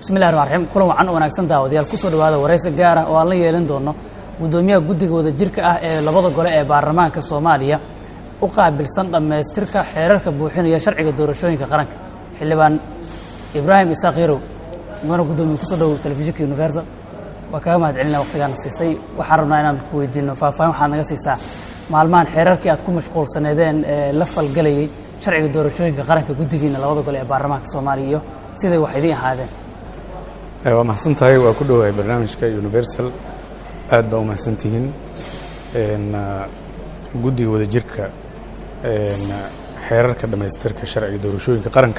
bismillahi raxmaan raxiim kulan wacan wanaagsan daawadayaal kusoo dhawaada waraysi gaar ah oo aan la yeelan doono guddoomiyaha guddiga wadajirka ah ee labada gole ee baarlamaanka soomaaliya u qaabilsan dhammaystirka xeerarka buuxinaya sharciga doorashooyinka qaranka xildhibaan ibraahim isaaq yarow mudana guddoomiye kusoo dhowow telefishinka universal waa kaga mahad celina waqtigaana siisay waxaan rabnaa inaan ku weydiino faahfaahin waxaad naga siisaa maalmahan xeerarkii aad ku mashquulsaneedeen ee la falgelayay sharciga doorashooyinka qaranka guddigiina labada gole ee baarlamaanka soomaaliya iyo siday wax idiin ahaadeen waa mahadsan tahay waa ku dhowahay barnaamijka universal aad baa u mahadsan tihiin guddiga wadajirka xeerarka dhammaystirka sharciga doorashooyinka qaranka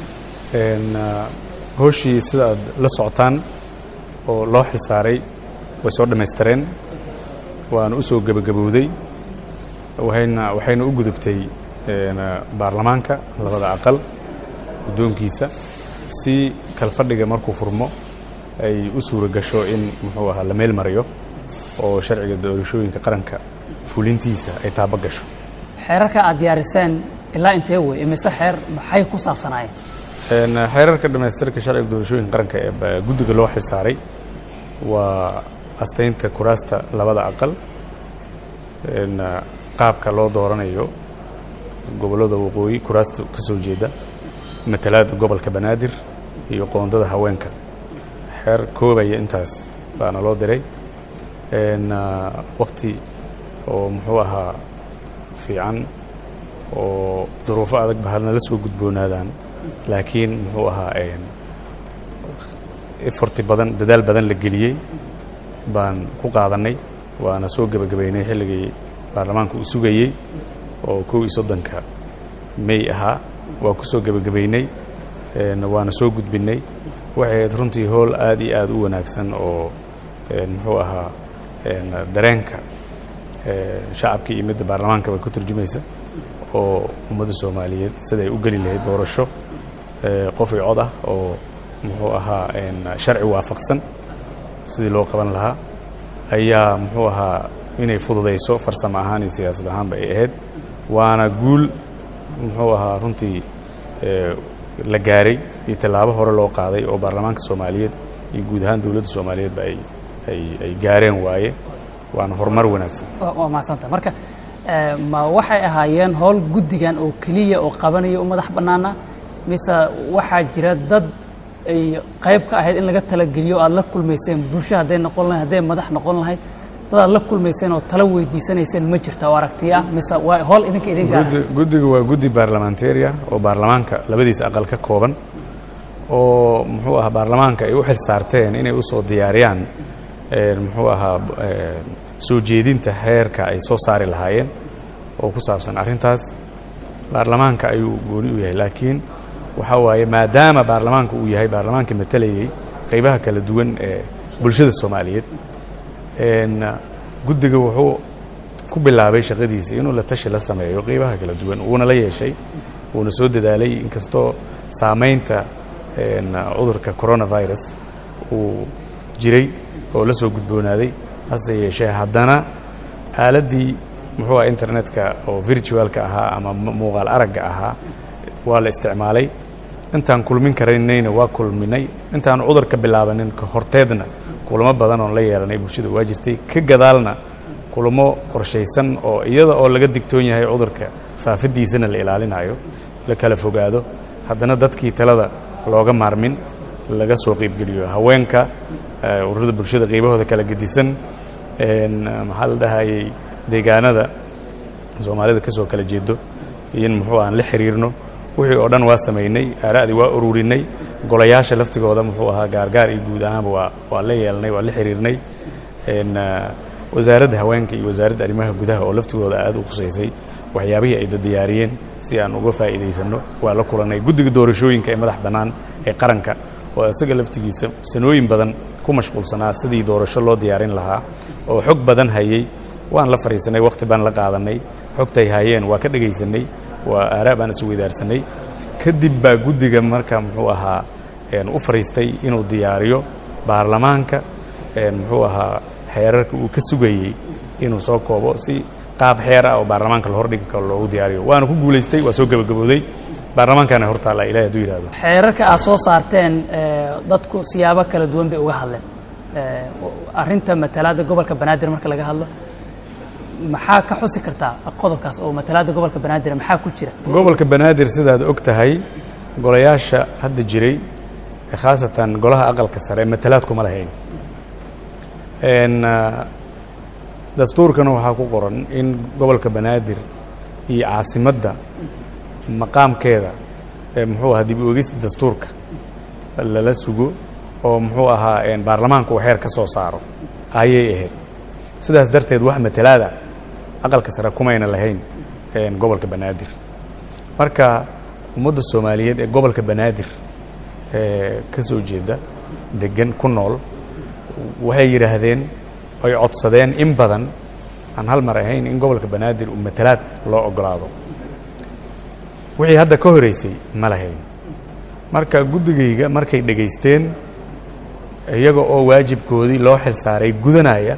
hooshii sida aad la socotaan oo loo xilsaaray way soo dhammaystireen waana u soo gebagabowday wayna waxayna u gudubtay baarlamaanka labada aqal guddoonkiisa si kalfadhiga markuu furmo ay u suura gasho in muxuu ahaa la meel mariyo oo sharciga doorashooyinka qaranka fulintiisa ay taaba gasho xeerarka aad diyaariseen ilaa intee wey imise xeer maxay ku saabsanaayeen xeerarka dhammaystirka sharciga doorashooyinka qaranka ee guddiga loo xilsaaray waa astaynta kuraasta labada aqal qaabka loo dooranayo gobollada waqooyi kuraasta ka soo jeeda matalaada gobolka banaadir iyo qoondada haweenka xeer koobaya intaas baana loo diray wakti oo muxuu ahaa fiican oo duruufo adag ba halnala soo gudboonaadaan laakiin muxuu ahaa eforti badan dadaal badan la geliyey baan ku qaadannay waana soo gebagabaynay xilligii baarlamaanka uu sugayey oo kow iyo soddonka may ahaa waa ku soo gebagabaynay waana soo gudbinnay waxay ahayd runtii howl aad iyo aad u wanaagsan oo muxuu ahaa dareenka shacabkii iyo midda baarlamaanka bay ku turjumaysa oo ummadda soomaaliyeed siday u geli lahayd doorasho qof iyo cod ah oo muxuu ahaa sharci waafaqsan sidii loo qaban lahaa ayaa muxuu ahaa inay fududayso farsamo ahaan iyo siyaasad ahaanba ay ahayd waana guul muxuu ahaa runtii la gaaray iyo tallaabo hore loo qaaday oo baarlamaanka soomaaliyeed iyo guud ahaan dowladda soomaaliyeedba ay ay ay gaareen waaye waana horumar wanaagsan waa mahadsanta marka ma waxay ahaayeen howl guddigan oo keliya oo qabanaya u madax bannaana mise waxaa jira dad ay qayb ka ahayd in laga talageliyo o aad la kulmayseen bulsho hadday noqon lahayd hadday madax noqon lahayd dad aad la kulmayseen oo talo weydiisanayseen ma jirta oo aragtiya ah mise waa howl idinka idin gaara guddiga waa guddi baarlamantariya oo baarlamaanka labadiisa aqal ka kooban oo muxuu ahaa baarlamaanka ay u xil saarteen inay u soo diyaariyaan muxuu ahaa soo jeedinta heerka ay soo saari lahaayeen oo ku saabsan arrintaas baarlamaanka ayuu gooni u yahay laakiin waxaa waaye maadaama baarlamaanka uu yahay baarlamaanka matalayay qaybaha kala duwan ee bulshada soomaaliyeed guddiga wuxuu ku bilaabay shaqadiisii inuu la tashi la sameeyo qaybaha kala duwan wuuna la yeeshay wuuna soo dadaalay inkastoo saamaynta cudurka coronavirus uu jiray oo la soo gudboonaaday hase yeeshee haddana aaladdii muxuu aha internetka oo virtualka ahaa ama muuqaal aragga ahaa waa la isticmaalay intaan kulmin karaynayna waa kulminay intaan cudurka bilaabanin ka horteedna kulamo badan oon la yeelanay bulshada waa jirtay ka gadaalna kulamo qorshaysan oo iyada oo laga digtoon yahay cudurka faafidiisana la ilaalinayo la kala fogaado haddana dadkii talada looga maarmin laga soo qeybgeliyo haweenka ururada bulshada qaybahooda kala gedisan maxaa la dhahayey deegaanada soomaalida ka soo kala jeedo in muxuu aan la xiriirno wixii oo dhan waa samaynay aara'dii waa ururinay golayaasha laftigooda muxuu ahaa gaargaar iyo guud ahaanba waa waa la yeelnay waa la xiriirnay wasaaradda haweenka iyo wasaaradda arrimaha gudaha oo laftigooda aad u khusaysay waxyaabihii ay dadiyaariyeen si aan uga faa'iidaysanno waa la kulannay guddiga doorashooyinka ee madax bannaan ee qaranka oo isaga laftigiisa sanooyin badan ku mashquulsanaa sidii doorasho loo diyaarin lahaa oo xog badan hayey waan la fadhiisanay wakhti baan la qaadanay xogtay hayeen waa ka dhegaysanay waa aaraa baan is weydaarsanay kadib baa guddiga marka muxuu ahaa u fadhiistay inuu diyaariyo baarlamaanka muxuu ahaa xeerarka uu ka sugayey inuu soo koobo si qaab xeer ah oo baarlamaanka la hordhigi karo loogu diyaariyo waana ku guulaystay waa soo gebagabooday baarlamaankaana hortaalla ilahi hadduu yidhahdo xeerarka aad soo saarteen dadku siyaabo kala duwan bay uga hadleen arrinta matalaadda gobolka banaadir marka laga hadlo maxaa ka xusi kartaa qodobkaas oo matalaadda gobolka banaadir maxaa ku jira gobolka banaadir sidaad og tahay golayaasha hadda jiray khaasatan golaha aqalka sare matalaad kuma lahayn dastuurkana waxaa ku qoran in gobolka banaadir iyo caasimadda maqaamkeeda muxuu ahaa dib u egista dastuurka lala sugo oo muxuu ahaa baarlamaanku uu xeer ka soo saaro ayay ahayd sidaas darteed wax matalaada aqalka sare kumayna lahayn gobolka banaadir marka ummadda soomaaliyeed ee gobolka banaadir ka soo jeeda degan ku nool waxay yidhaahdeen ay codsadeen in badan aan hal mar ahayn in gobolka banaadir uu matalaad loo ogolaado wixii hadda ka horeysay ma lahayn marka guddigayga markay dhegaysteen iyaga oo waajibkoodii loo xil saaray gudanaya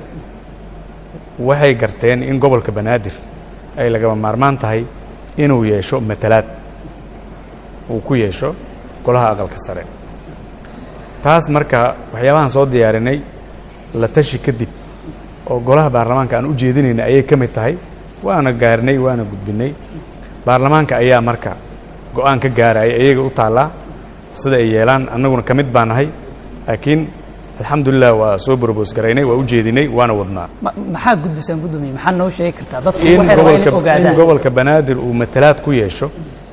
waxay garteen in gobolka banaadir ay lagaba maarmaan tahay inuu yeesho matalaad uu ku yeesho golaha aqalka sare taas marka waxyaabahaan soo diyaarinay la tashi kadib oo golaha baarlamaanka aan u jeedinayna ayay ka mid tahay waana gaarnay waana gudbinay baarlamaanka ayaa marka go-aan ka gaaraya iyaga u taallaa sida ay yeelaan annaguna ka mid baa nahay laakiin alxamdulilah waa soo borobos garaynay waa u jeedinay waana wadnaa maxaa gudbisaan gudoomiye maxaa noo sheegi kartaa dadku in waxay rabaan inay gobolka in ogaadaan gobolka banaadir uu matalaad ku yeesho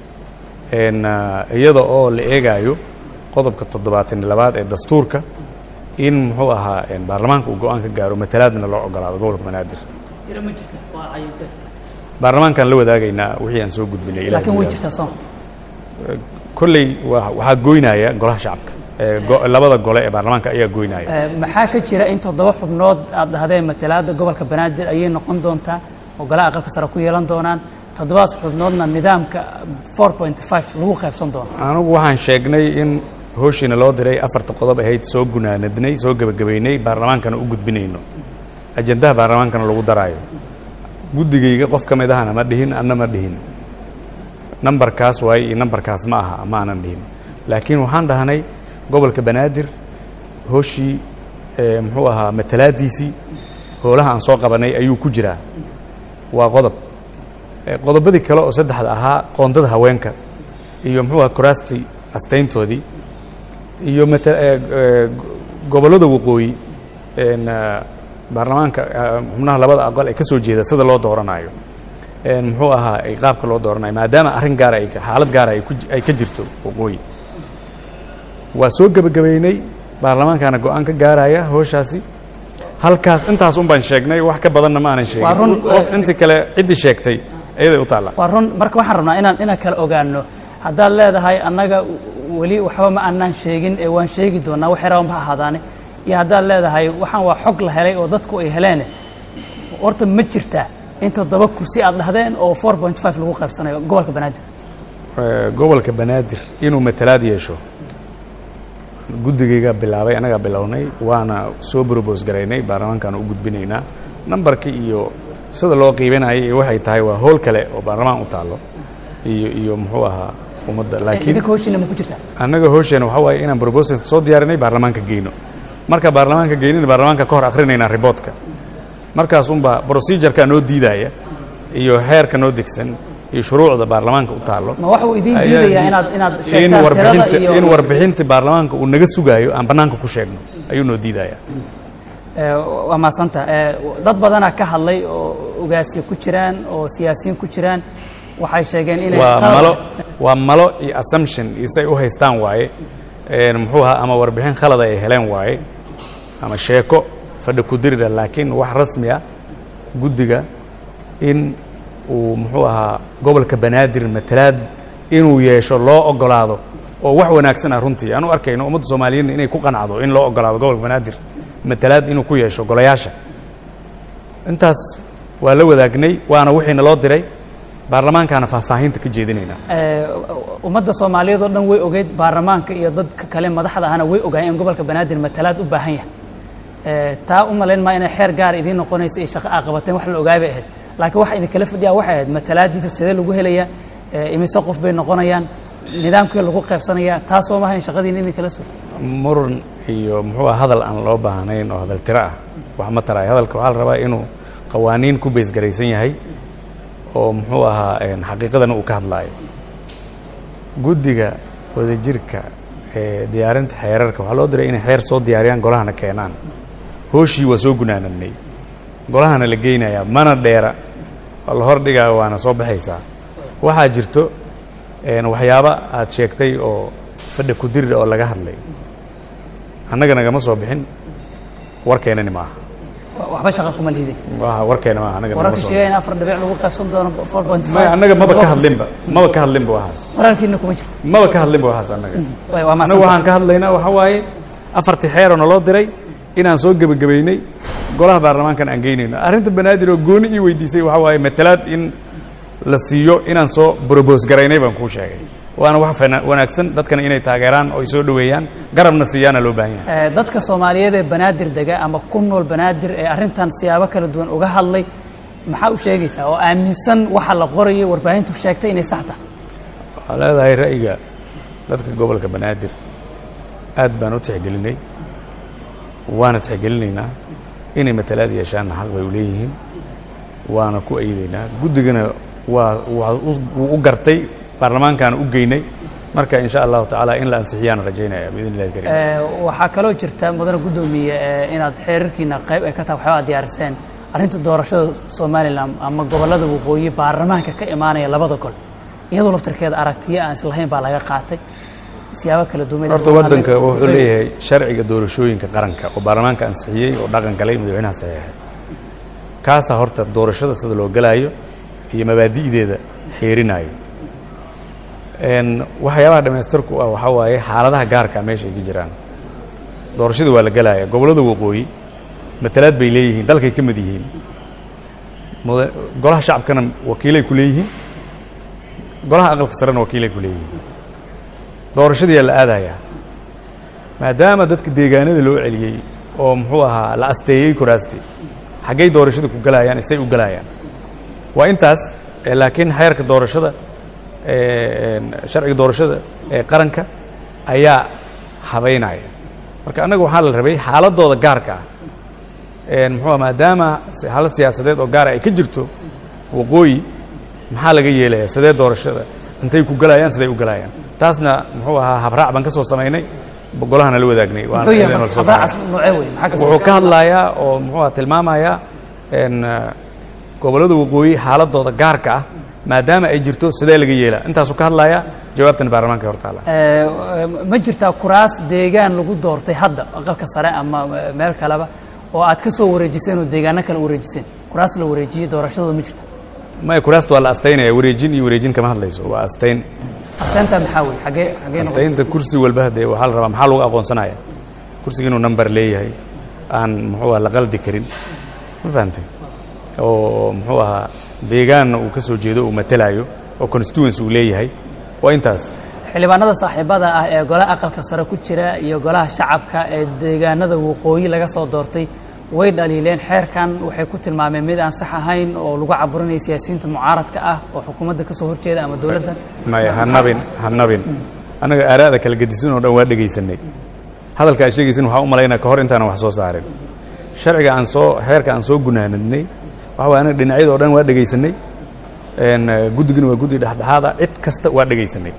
n iyada oo la eegaayo qodobka toddobaatan iyo labaad ee dastuurka in muxuu ahaa baarlamaanka uu go-aan ka gaaro matalaadna loo ogolaado gobolka banaadir tiro ma jirta waa cayinte baarlamaankaan la wadaagaynaa wixii aan soo gudbinay ilahay laakiin way buu jirtaa soo kolley waa waxaa goynaya golaha shacabka ee go- labada gole ee baarlamaanka ayaa goynaya Eh, maxaa ka jira in toddoba xubnood aad dhahdeen matalaadda gobolka banaadir ayay noqon doontaa oo golaha aqalka sare ku yeelan doonaan toddobaas xubnoodna nidaamka 4.5 lagu qaybsan doono anigu waxaan sheegnay in hooshiina loo diray afarta qodob ahayd soo gunaanadnay soo gebagabaynay baarlamaankana u gudbinayno ajandaha baarlamaankana lagu daraayo guddigayga qof ka mid ahana ma dhihin anna ma dhihin nambarkaas waaye iyo nambarkaas ma aha ma aanan dhihin laakiin waxaan dhahnay gobolka banaadir hooshii eh, muxuu ahaa matalaadiisii hoolaha aan soo qabanay ayuu ku jiraa waa qodob Eh, qodobadii kale oo saddexda ahaa qoondada haweenka iyo muxuu ahaa kuraastii astayntoodii iyo mata eh, eh, gobollada waqooyi en, eh, baarlamaanka eh, xubnaha labada aqal ee ka soo jeeda sida loo dooranayo en, muxuu ahaa ay qaabka loo dooranayo maadaama arrin gaara ay xaalad gaara ay ku ji- ay ka jirto waqooyi waa soo gebagabaynay baarlamaankaana go-aan ka gaaraya hooshaasi halkaas intaas un baan sheegnay wax ka badanna ma aanan sheegin Waa run, Qof eh, intii kale ciddii sheegtay iyaday u taalla waa run marka waxaan rabnaa inaan inaan kala ogaano haddaad leedahay annaga weli waxba ma aanaan sheegin ee waan sheegi doonaa wax yaraban ha ahaadaane iyo haddaad leedahay waxaan waa xog la helay oo dadku ay heleen horta ma jirtaa in toddoba kursi aad dhahdeen oo 4.5 lagu qaybsanayo gobolka banaadir Eh, gobolka banaadir inuu matalaad yeesho guddigaygaa bilaabay annagaa bilownay waana soo brobos garaynay baarlamaankaana u gudbinaynaa nambarkii iyo sida loo qiibanayay iyo waxay tahay waa howl kale oo baarlamaan u taallo iyo iyo muxuu ahaa ummadda laakiin idinka hoshiina ma ku jirtaa annaga hoosheena waxaa waaye inaan brobosalka soo diyaarinay baarlamaanka geyno marka baarlamaanka geynina baarlamaanka ka hor akhrinaynaa riboodka markaas unbaa procedureka noo diidaya iyo xeerka noo degsan iyo shuruucda baarlamaanka u taallo ma waxa uu idiin ayaa diidayaa di- inaad inaad in sheegtaan tirada warbixinta iyo in warbixinta baarlamaanka uu naga sugaayo aan bannaanka ku sheegno ayuu noo diidaya Eh, waa mahadsanta Eh, dad badanaa ka hadlay oo ogaasiya ku jiraan oo siyaasiyiin ku jiraan waxay sheegeen inay waa qalad- malo waa malo iyo assumption iyo say u haystaan waaye een muxuu ahaa ama warbixin khalada ay heleen waaye ama sheeko fadhi ku dirida laakiin wax rasmi ah guddiga in uu muxuu ahaa gobolka banaadir matalaad inuu yeesho loo ogolaado oo wax wanaagsan ah runtii aan u arkayno ummadda soomaaliyeedna inay ku qanacdo in loo ogolaado gobolka banaadir matalaad inuu ku yeesho golayaasha intaas waa la wadaagnay waana wixiina loo diray baarlamaankaana faahfaahinta ka jeedinaynaa Eh, ummadda soomaaliyeed oo dhan way ogeyd baarlamaanka iyo dadka kale madaxda ahna way ogaayeen in gobolka banaadir matalaad u baahan yahay Eh, taa u malayn maa inay xeer gaar idiin noqonaysa iyo shaqo aa qabateen wax la ogaay bay ahayd laakiin waxa idinkala fadhiyaa waxay ahayd matalaadiisa sidee lagu helayaa Eh, imise qof bay noqonayaan nidaamkii lagu qaybsanaya taasoo maaha in shaqadiina idin kala sugo muran iyo muxuu ah hadal aan loo baahnayn oo hadal tiro ah wax ma taraayo hadalka waxaa la rabaa inuu qawaaniin ku beysgaraysan yahay oo muxuu ahaa xaqiiqadana uu ka hadlaayo guddiga wadajirka ee diyaarinta xeerarka waxaa loo diray inay xeer soo diyaariyaan golahana keenaan hooshii waa soo gunaanadnay golahana la geynayaa mana dheera waa la hor dhigaa waana soo baxaysaa waxaa jirto waxyaaba aad sheegtay oo fadha kudirida oo laga hadlay annaga nagama soo bixin warkeenani maaha waxba shaqa kuma lihidin warkeena maaha annaga nagama wararka soo sheegaya in afar dhibic lagu qaybsan doono four point may annaga maba ka hadlinba maba ka hadlinba waxaas wararkiina kuma jirto maba ka hadlinba waxaas annaga Way- waa annaga mahadsan waxaan ka hadlaynaa waxaa waaye afartii xeeroo naloo diray inaan soo gebagabaynay golaha baarlamaankan aan geynayno arrinta banaadir oo gooni ii weydiisay waxaa waaye matalaad in la siiyo inaan soo brobos garaynay baan kuu sheegay waana wax fana- wanaagsan dadkana inay taageeraan oo ay soo dhoweeyaan garabna siiyaana loo baahan yahay Eh, dadka soomaaliyeed ee banaadir dega ama ku nool banaadir ee arrintan siyaabo kala duwan uga hadlay maxaa u sheegaysaa oo aaminsan waxa la qorayay warbaahintu sheegtay inay sax tahay waxaa leedahay ra'yiga dadka gobolka banaadir aad baan u tixgelinay waana tixgelinaynaa inay matalaad yeeshaanna xaq bay u leeyihiin waana ku aydaynaa guddigana waa waa u- wuu u gartay baarlamaankaana u geynay marka in sha allahu tacaala in la ansixiyaan rajaynaya biidn illahi karim Eh, waxaa kaloo jirta mudane guddoomiye eh, inaad xeerarkiina qayb ay ka tahay waxyaaba aad diyaariseen arrinta doorashada somalilan ama gobollada waqooyi baarlamaanka ka imaanaya labada gol iyadoo laftarkeeda aragtiyo aan islahayn baa laga qaatay siyaabo kala duwan horta waddanka wuxuu leeyahay sharciga doorashooyinka qaranka oo baarlamaanka ansixiyey oo dhaqan galay madaxweynaha saxeexay kaasaa horta doorashada sida loo galaayo iyo mabaadi'deeda xeerinaayo Een, waxyaabaha dhammaystirku ah waxaa waaye xaaladaha gaarka ah meesha ay ka jiraan doorashadii waa la gelaya gobollada waqooyi matalaad bay leeyihiin dalkay ka mid yihiin muda- golaha shacabkana wakiilay ku leeyihiin golaha aqalka sarena wakiilay ku leeyihiin doorashadiyaa la aadayaa maadaama dadka deegaanada loo celiyey oo muxuu ahaa la asteeyey kuraasti xaggay doorashada ku galayaan isay u galayaan waa intaas eh, laakiin xeerka doorashada eh, een, sharciga doorashada ee qaranka ayaa habaynaya marka annaga waxaa la rabay xaaladooda gaarka ah een, muxuu ah maadaama si- xaalad siyaasadeed oo gaara ay ka jirto waqooyi maxaa laga yeelaya sidee doorashada intay ku galayaan siday u galayaan taasna muxuu ahaa habraac baan ka soo samaynay golahana la wadaagnay waana muxuu yahay iyadana la marka soo habraacaas saaray. noocee wey maxaa ka wuxuu ka hadlayaa oo muxuu ah tilmaamayaa een, eh, gobollada waqooyi xaaladooda gaarka ah maadaama ay jirto sidee laga yeelaa intaasuu ka hadlayaa jawaabtana baarlamaanka hor taala Eh, ma jirtaa kuraas deegaan lagu doortay hadda aqalka sare ama eh, meel kaleba oo aad ka soo wareejiseen oo deegaano kale wareejiseen kuraas la wareejiyey doorashadooda ma jirta maya kuraasta waa la astaynaya wareejin iyo wareejin kama hadlayso waa astayn aseenta maxaa wey xagee xagee noqon astaynta kursi walba hadee waxaa la rabaa maxaa lagu aqoonsanaya kursiga inuu number leeyahay aan muxuu ah la qaldi karin ma fahamtay oo muxuu ahaa deegaanna uu ka soo jeedo uu matalayo oo constituency uu leeyahay waa intaas xildhibaanada saaxiibada ah ee golaha aqalka sare ku jira iyo golaha shacabka ee deegaanada waqooyi laga soo doortay way dhaliileen xeerkan waxay ku tilmaameen mid aan sax ahayn oo lagu caburinaya siyaasiyiinta mucaaradka ah oo xukuumadda ka soo horjeeda ama dowladda maya ha nabin ha nabin annaga aaraada kala gedisan oo dhan waa dhegaysanay hadalka aad sheegaysan waxaan u malaynaa ka hor intaanan wax soo saarin sharciga aan soo xeerka aan soo gunaanadnay waxa waye anaga dhinacyada oo dhan waa dhegaysanay een, eh, guddigana waa guddi dhexdhexaada cid kasta waa dhegaysanay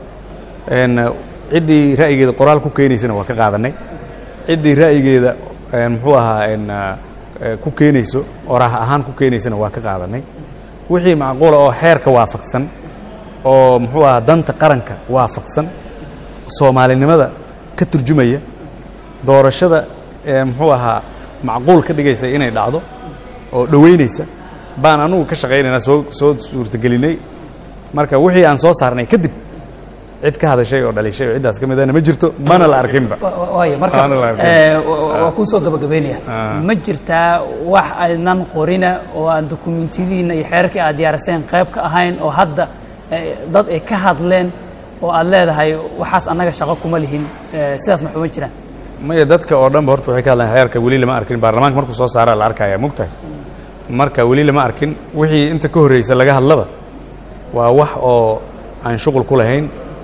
een, eh, ciddii ra'yigeeda qoraal ku keenaysana waa ka qaadanay ciddii ra'yigeeda een, muxuu ahaa een, eh, eh, ku keenayso oraah ahaan ku keenaysana waa ka qaadanay wixii macquula oo xeerka waafaqsan oo muxuu ahaa danta qaranka waafaqsan soomaalinimada ka turjumaya doorashada ee muxuu ahaa macquul ka dhigaysa inay dhacdo oo dhoweynaysa baan anugu ka shaqaynaynaa soo soo suurtagelinay marka wixii aan soo saarnay kadib cid ka hadashay oo dhalishay oo ciddaas ka midana ma jirto mana la arkinba Wa- wa- waayo marka Aan la arkin. eh, wa- wa- waa kuu soo gabagabeynaya Ah. ma jirtaa wax aynan qorina oo aan dokumentiyadiina iyo xeerarkii aad diyaariseen qayb ka ahayn oo hadda eh, dad ay ka hadleen oo aad leedahay waxaas annaga shaqo kuma lihin eh, sidaas ma xuma jiraan maya dadka oo dhanba horta waxay ka hadlaan xeerka weli lama arkin baarlamaanka markuu soo saaraa la arkaya mugtahay marka weli lama arkin wixii inta ka horreysa laga hadlaba waa wax oo aan shuqul ku lahayn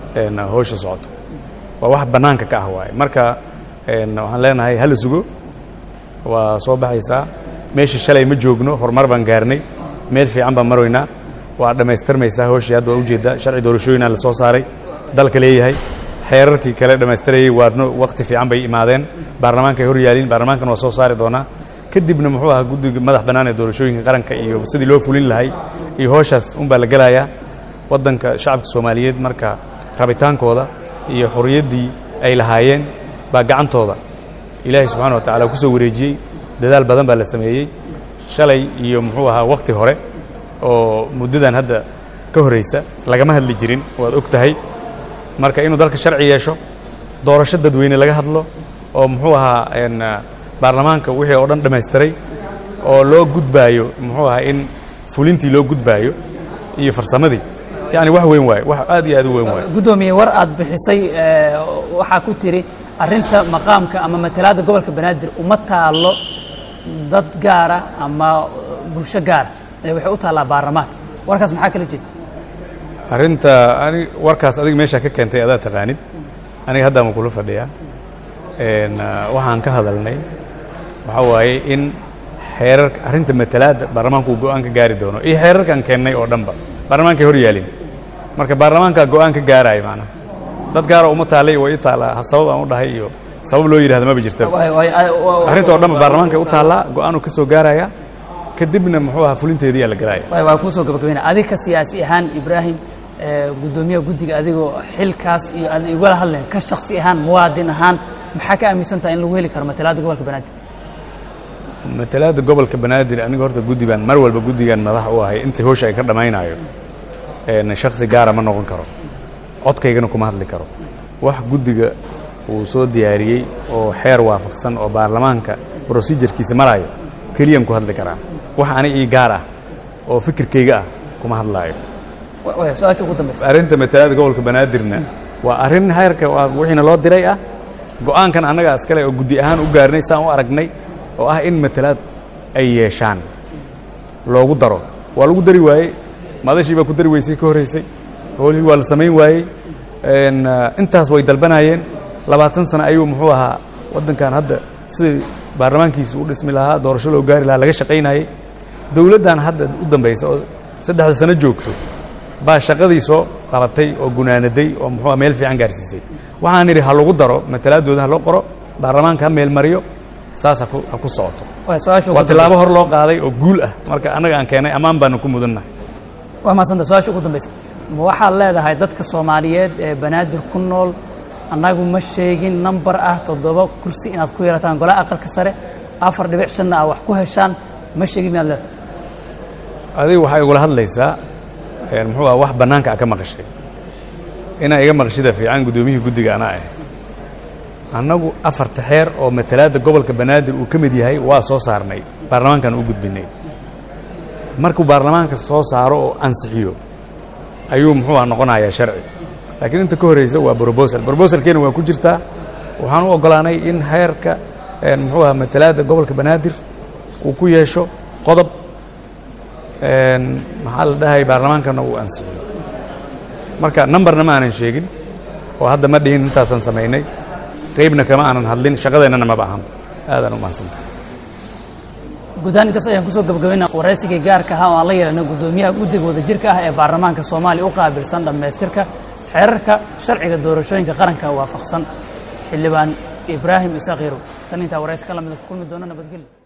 howsha socoto waa wax bannaanka ka ah waaye marka waxaan leenahay hala sugo waa soo baxaysaa meesha shalay ma joogno horumar baan gaarnay meel fiican baan maroynaa waa dhammaystirmaysaa howshii hadda waa ujeeddaa sharci doorashooyinaa la soo saaray dalka leeyahay xeerarkii kale dhammaystirayay waadno wakti fiican bay imaadeen baarlamaanka ay hor yaaliin baarlamaankan waa soo saari doonaa kadibna muxuu ahaa guddiga madax bannaan ee doorashooyinka qaranka iyo sidii loo fulin lahay iyo howshaas unbaa la gelayaa waddanka shacabka soomaaliyeed marka rabitaankooda iyo xuriyaddii ay lahaayeen baa gacantooda ilaahay subxana wa tacala ku soo wareejiyey dadaal badan baa la sameeyey shalay iyo muxuu ahaa wakhti hore oo muddadan hadda ka horraysa lagama hadli jirin waad og tahay marka inuu dalka sharci yeesho doorasho dadweyne laga hadlo oo muxuu ahaa baarlamaanka wixii oo dhan dhammaystiray oo loo gudbaayo muxuu ahaa in fulintii loo gudbaayo iyo farsamadii yacni wax weyn waaye wax aad iyo aad u weyn waaye guddoomiye war aad bixisay waxaa ku tiri arrinta maqaamka ama matalaadda gobolka banaadir uma taallo dad gaara ama bulsho gaara ee waxay u taallaa baarlamaanka warkaas maxaa kala jeeda arrinta ani warkaas adiga meeshaa ka keentay adaa taqaanid aniga haddaama kula fadhiyaa waxaan ka hadalnay waxaa waaye in xeerarka arrinta matalaadda baarlamaanku uu go-aan ka gaari doono iyo xeerarkaan keennay oo dhanba baarlamaankay hor yaalin marka baarlamaankaa go-aan ka gaaraayo macnaha dad gaara uma taallay way i taallaa sabab aan u dhahay iyo sabab loo yidhahda maba jirta arrinta oo dhanba baarlamaankay u taallaa go-aanuu ka soo gaaraya kadibna muxuu ahaa fulinteediyaa la galaaya waa kuusoo gabagabayna adiga siyaasi ahaan ibraahim guddoomiyaha guddiga adigoo xilkaas iyo aad igala hadleen ka shaksi ahaan muwaadin ahaan maxaa ka aaminsan taha in lagu heli karo matalaadda gobolka banaadir matalaadda gobolka banaadir aniga horta guddi baan mar walba guddigan madax u ahay intii howsha ay ka dhammaynaayo shaksi gaara ma noqon karo codkaygana kuma hadli karo wax guddiga uu soo diyaariyey oo xeer waafaqsan oo baarlamaanka brosidurkiisa maraayo keliyaan ku hadli karaa wax aniga ii gaar ah oo fikirkayga ah kuma hadlaayo su-aasha ugu dambaysa arrinta matalaadda gobolka banaadirna waa arrin heerka wixiina loo diray ah go-aankan annaga askale oo guddi ahaan u gaarnay saan u aragnay oo ah in matalaad ay yeeshaan loogu daro waa lagu dari waayey madashii baa ku dari weysay ka horraysay howlihii waa la samayn waayey intaas way dalbanaayeen labaatan sano ayuu muxuu ahaa waddankan hadda sidai baarlamaankiisa u dhismi lahaa doorasho loo gaari lahaa laga shaqaynayey dowladdan hadda u dambaysa oo saddexda sano joogto baa shaqadii soo qabatay oo gunaanaday oo muxuu meel fiican gaarsiisay waxaan idhi ha lagu daro matalaaddooda ha loo qoro baarlamaanka ha meelmariyo saas ha ku socoto waa tilaabo hor loo qaaday oo guul ah marka annaga aan keenay ammaan baanu ku mudannahay waa mahadsanta su-aasha ugu dambaysa ma waxaad leedahay dadka soomaaliyeed ee banaadir ku nool annagu ma sheegin nambar ah toddoba kursi inaad ku yeelataan golaha aqalka sare afar dhibic shanna ah wax ku heshaan ma sheegin miyaad leedahay adiga waxay igula hadlaysaa muxuu ah wax bannaanka a ka maqashay inaa iga maqashida fiican guddoomiyihii guddiga anaa ah annagu afarta xeer oo matalaadda gobolka banaadir uu ka mid yahay waa soo saarnay baarlamaankan u gudbinay markuu baarlamaanka soo saaro oo ansixiyo ayuu muxuu ah noqonayaa sharci laakiin inta ka horreysa waa brobosal brobosalkeena waa ku jirtaa waxaan u oggolaanay in xeerka muxuu ah matalaadda gobolka banaadir uu ku yeesho qodob maxaa la dhahay baarlamaankana uu ansixiyo marka numberna ma aanan sheegin oo hadda ma dhihin intaasaan samaynay qaybna kama aanan hadlin shaqadeennana maba ahan aadaan u mahadsanta gudahaan intaas ayaan kusoo gabagabayna waraysigii gaarka ahaa oo aan la yeelanay guddoomiyaha guddiga wadajirka ah ee baarlamaanka soomaaliya u qaabilsan dhammaystirka xeerarka sharciga doorashooyinka qaranka waafaqsan xildhibaan ibraahim isaaq yarow tan intaa waraysi ka lamida ku kulmi doona nabadgelyo